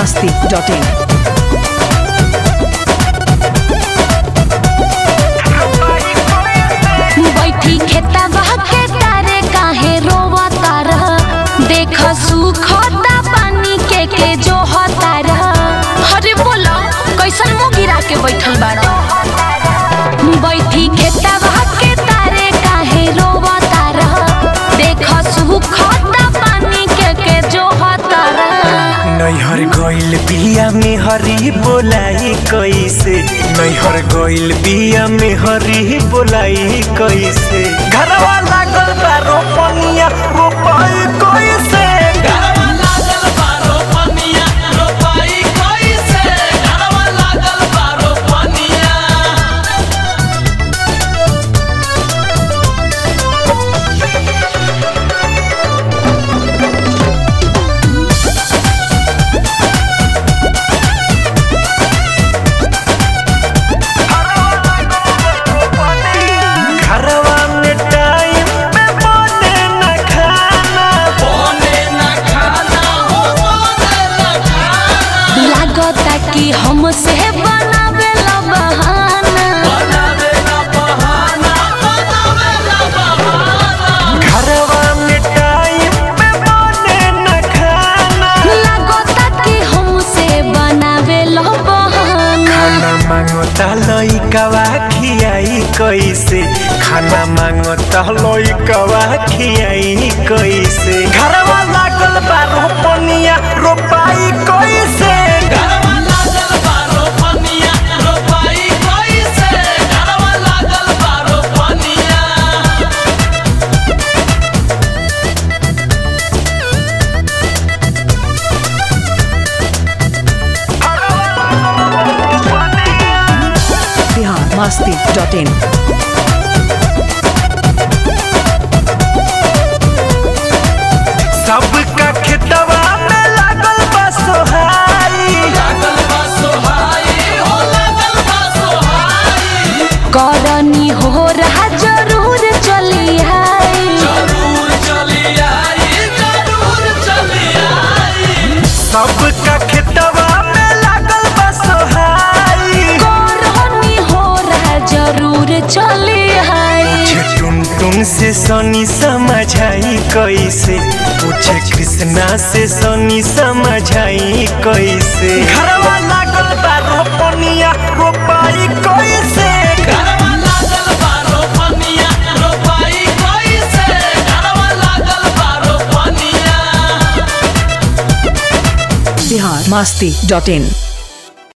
masti.in. बैठी खेता के तारे काहे रोवा तार देख सुखता पानी के के जो तार अरे बोला कैसन मुंह गिरा के बैठल बाड़ा बैठी खेता के तारे काहे रोवा तार देख सुखता पानी के के जो तार नैहर गइल बिया में हरी बोलाई कैसे नैहर गइल बिया में हरी बोलाई कैसे घरवा लागल बा रोपनिया रोपाई कैसे घरवा लागल बारो पनिया रोपाई कैसे घरवा लागल बारो पनिया घरवा में टाइम पे बने न खाना बोने न खाना हो बोने न खाना लागता कि हमसे बनावे ला बहाना बनावे ना बहाना बनावे ना बहाना घरवा में टाइम पे बने न खाना लागता कि हमसे बनावे ला बहाना खाना मांगता लइकवा खियाई कैसे खाना मांगता लइकवा खियाई कैसे घरवा लागल बा रोपनिया रोपाई कैसे घरवा लागल बारो पनिया रोपाई कैसे घरवा लागल बारो पनिया Bihar masti.in. सबका खेतवा में लागल बा सोहाई लागल बा सोहाई हो लागल बा सोहाई करनी हो रहा जरूर चली आई जरूर चली आई जरूर चली आई सबका खेतवा में लागल बा सोहाई करनी हो रहा जरूर चली आई पूछे टुन टुन से सनी समझाई कैसे पूछे कृष्णा से सनी समझाई कैसे घरवा लागल बा रोपनिया रोपाई कैसे घरवा लागल बारो पनिया रोपाई कैसे घरवा लागल बारो पनिया Bihar masti.in.